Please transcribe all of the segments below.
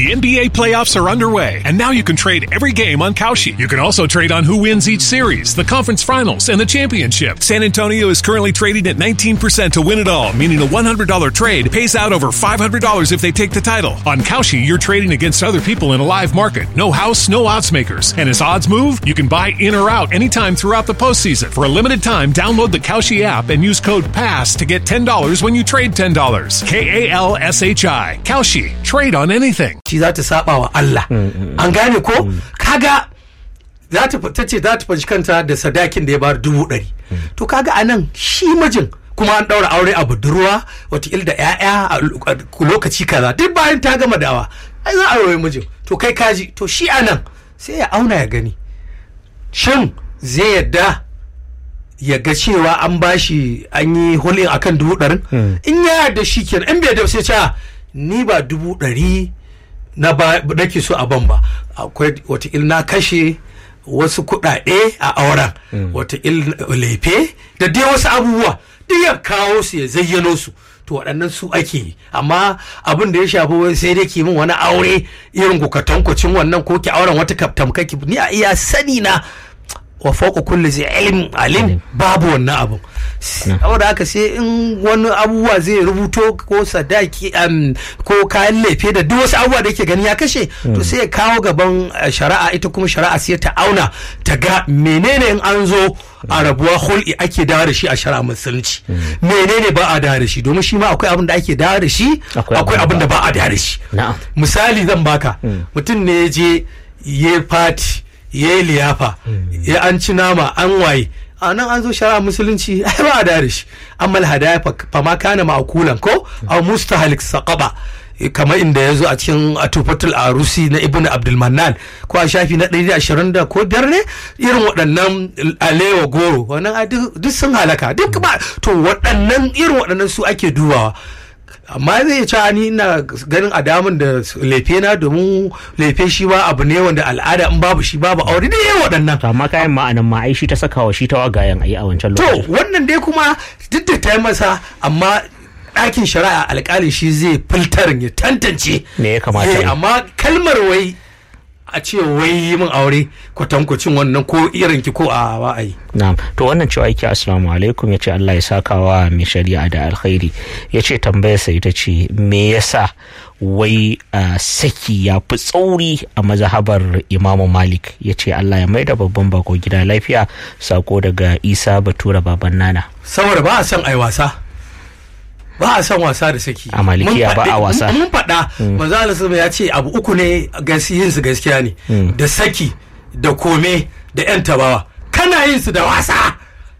The NBA playoffs are underway, and now you can trade every game on Kalshi. You can also trade on who wins each series, the conference finals, and the championship. San Antonio is currently trading at 19% to win it all, meaning a $100 trade pays out over $500 if they take the title. On Kalshi, you're trading against other people in a live market. No house, no odds makers. And as odds move, you can buy in or out anytime throughout the postseason. For a limited time, download the Kalshi app and use code PASS to get $10 when you trade $10. K A L S H I. Kalshi. Trade on anything. shi za ta saba wa Allah an gane ko kaga za ta ta ce za ta fashi kanta da sadakin da ya bar dubu ɗari to kaga anan shi mijin kuma an ɗaura aure a budurwa watakila da 'ya'ya a lokaci kaza duk bayan ta gama dawa ai za a aure mijin to kai kaji to shi anan sai ya auna ya gani shin zai yadda ya ga cewa an bashi an yi hulɗin akan dubu ɗarin in ya yarda shi kenan in bai da sai ce ni ba dubu ɗari na ba nake so a ban ba akwai watakila na kashe wasu kuɗaɗe a auren watakila lefe da dai wasu abubuwa duk ya kawo su ya zayyano su to waɗannan su ake yi amma abin da ya shafi wai sai dai ki min wani aure irin kukatankwacin wannan ko ki auren wata tamkaki ni a iya sani na wa fauka kulli zai ilm alim babu wannan abun saboda haka sai in wani abubuwa zai rubuto ko sadaki ko kayan laife da duk wasu abubuwa da yake gani ya kashe to sai ya kawo gaban shari'a ita kuma shari'a sai ta auna ta ga menene in an zo a rabuwa hul'i ake dawo da shi a shari'a musulunci menene ba a dawo da shi domin shi ma akwai abin da ake dawo da shi akwai abin da ba a dawo da shi misali zan baka mutum ne ya je ya fati ya yi liyafa ya an ci nama an waye a nan an zo shari'a musulunci ai ba da shi amma hadaya fa ma kana ma'kulan ko aw mustahalik saqaba kamar inda ya zo a cikin atufatul arusi na ibnu abdulmannan ko a shafi na 120 da ko biyar ne irin waɗannan alewa goro wannan duk sun halaka duk ba to waɗannan irin waɗannan su ake dubawa amma zai ci ni ina ganin adamun da lefe na domin lefe shi ba abu ne wanda al'ada in babu shi babu aure da yawa waɗannan to amma kayan ma'anan ma ai shi ta saka wa shi ta wagayen ayi a wancan lokacin to wannan dai kuma duk da ta yi masa amma ɗakin shari'a alƙali shi zai filtarin ya tantance me ya kamata amma kalmar wai a ce wai yi min aure kwatankwacin wannan ko irin ki ko a wa'ayi. Na'am to wannan cewa yake assalamu alaikum ya ce Allah ya saka wa mai shari'a da alkhairi ya ce tambayarsa ita ce me yasa wai saki ya fi tsauri a mazhabar imamu malik ya ce Allah ya maida babban bako gida lafiya sako daga isa batura baban nana saboda ba a son ai wasa ba a son wasa da saki a malikiya ba a wasa mun faɗa manzo Allah ya ce abu uku ne yin su gaskiya ne da saki da kome da yan tabawa kana yin su da wasa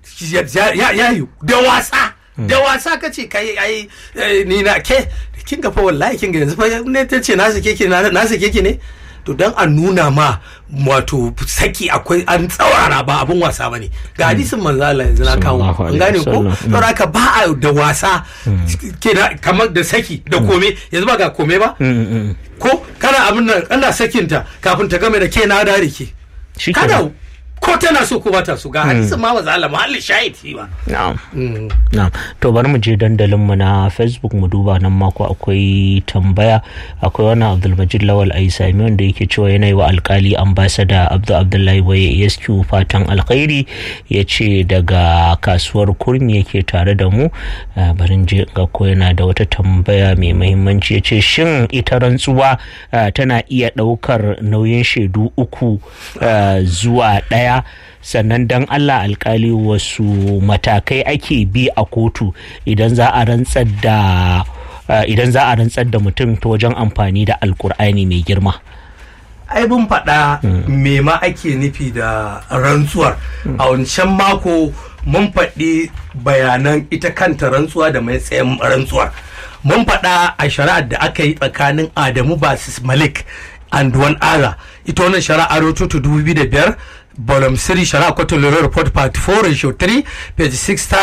ya yi da wasa da wasa ka ce kai ai ni na ke kin ga fa wallahi kin ga yanzu fa ne ta ce na sake ki na sake ki ne to dan a nuna ma wato saki akwai an tsaurara ba abun wasa bane ga hadisin manzo Allah yanzu na kawo an gane ko to haka ba a da wasa kamar da saki da kome yanzu ba ga kome ba ko kana abin nan ana sakinta kafin ta game da ke na da ke kada ko tana so ko ba ta so ga hadisin ma manzo Allah muhalli shahid ba na'am na'am to bari mu je dandalin mu na Facebook mu duba nan mako akwai tambaya akwai wani Abdulmajid Lawal Aisami wanda yake cewa yana yi wa alkali ambassador Abdul Abdullahi Boye ESQ fatan alkhairi ya ce daga kasuwar kurmi yake tare da mu barin je ga ko yana da wata tambaya mai muhimmanci ya ce shin ita rantsuwa tana iya ɗaukar nauyin shaidu uku zuwa ɗaya sannan dan Allah alkali wasu matakai ake bi a kotu idan za a rantsar da idan za a rantsar da mutum ta wajen amfani da alkur'ani mai girma ai mun faɗa me ma ake nufi da rantsuwar a wancan mako mun faɗi bayanan ita kanta rantsuwa da mai tsayin rantsuwar mun faɗa a shari'ar da aka yi tsakanin adamu basis malik and one other ita wannan shari'a rototo 2005 volume 3 shari'a kwatan lura report part 4 ratio 3 page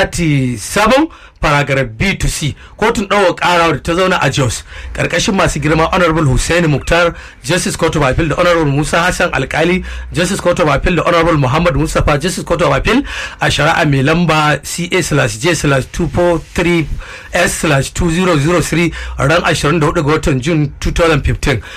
637 paragraph b to c kotun ɗaukar ƙara da ta zauna a jos ƙarƙashin masu girma honorable hussein muktar justice court of appeal da honorable musa hassan alkali justice court of appeal da honorable muhammad mustapha justice court of appeal a shari'a mai lamba ca slash j slash 243 s slash 2003 ran 24 ga watan june 2015